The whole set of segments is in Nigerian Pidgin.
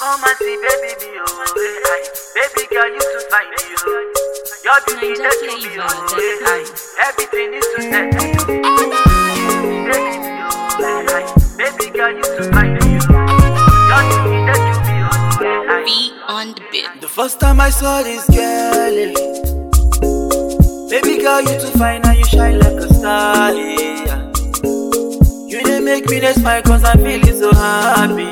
Come and see baby me, oh, eh, aye. Baby girl, you too fine, me, oh. Your beauty, Ninja that you be, flavor, oh, that's eh, aye. Everything is too set, me, oh. Baby me, oh, eh, aye. Baby girl, you too fine, me, oh. Your beauty, that you be, oh, eh, aye. Be on the beat. The first time I saw this girl, eh, baby girl, you too fine and you shine like a star. Yeah. You didn't make me this smile cause I'm feeling so happy.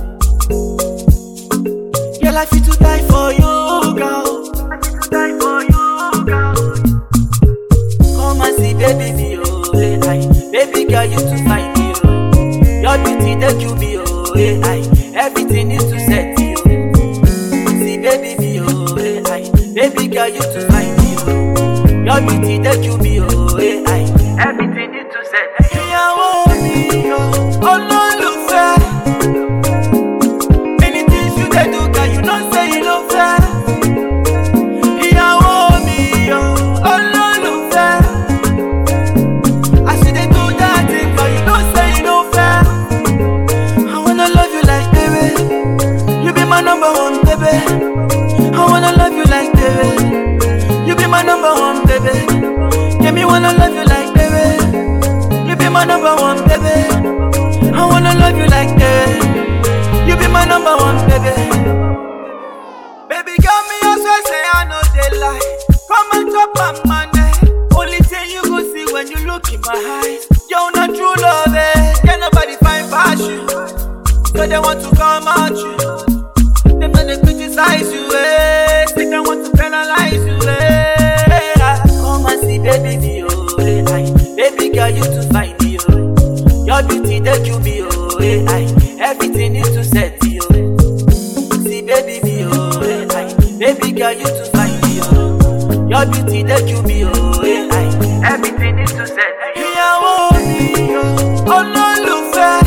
Girl, I feel to die for you, girl. I need to die for you, girl. Come and see, baby, me, oh, eh, aye. Baby girl, you too fine, me, oh. Your beauty, that you be, oh, eh, aye. Everything is too set, you. See, baby, me, oh, eh, aye. Baby girl, you too fine, me, oh. Your beauty, that you be, oh, eh, aye. Everything is too set, me, oh. Ìyàwó mi, oh, olólùfẹ́. Anything you dey do, girl, you know say you no fair. Ìyàwó mi, oh, olólùfẹ́. As you dey do that thing, girl, you know say you no fair. I wanna love you like baby. You be my number one, baby. I wanna love you like baby. You be my number one, baby. Yeah, me wanna love you like baby. You be my number one, baby. I wanna love you like that. You be my number one, baby. Baby, got me, I swear, say I know they lie. Come and drop my money. Only thing you go see when you look in my eyes. You're not true love, eh? Can nobody find passion? So they want to come at you. Them gonna criticize you, eh? Say they want to penalize you, eh? Come and see, baby, me, oh, eh, aye. Baby girl, you too fine, me, oh. Your beauty, that you be, oh, eh, aye. Everything is too set, you. See, baby, me, oh, eh, aye. Baby girl, you too fine, me, oh. Your beauty, that you be, oh, eh, aye. Everything is too set, me, oh. Ìyàwó mi, oh, olólùfẹ́.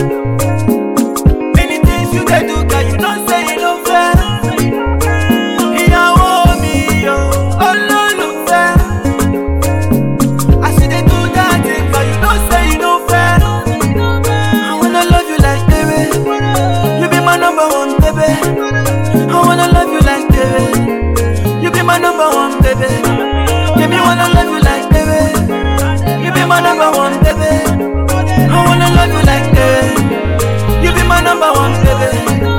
Anything you dey do, girl, you know say you no fair. Ìyàwó mi, oh, olólùfẹ́. As you dey do that thing, girl, you know say you no fair. I wanna love you like baby. You be my number one, baby. I wanna love you like baby. You be my number one, baby. Yeah, me wanna love you like baby. You be my number one, baby. I wanna love you like that. You be my number one, baby.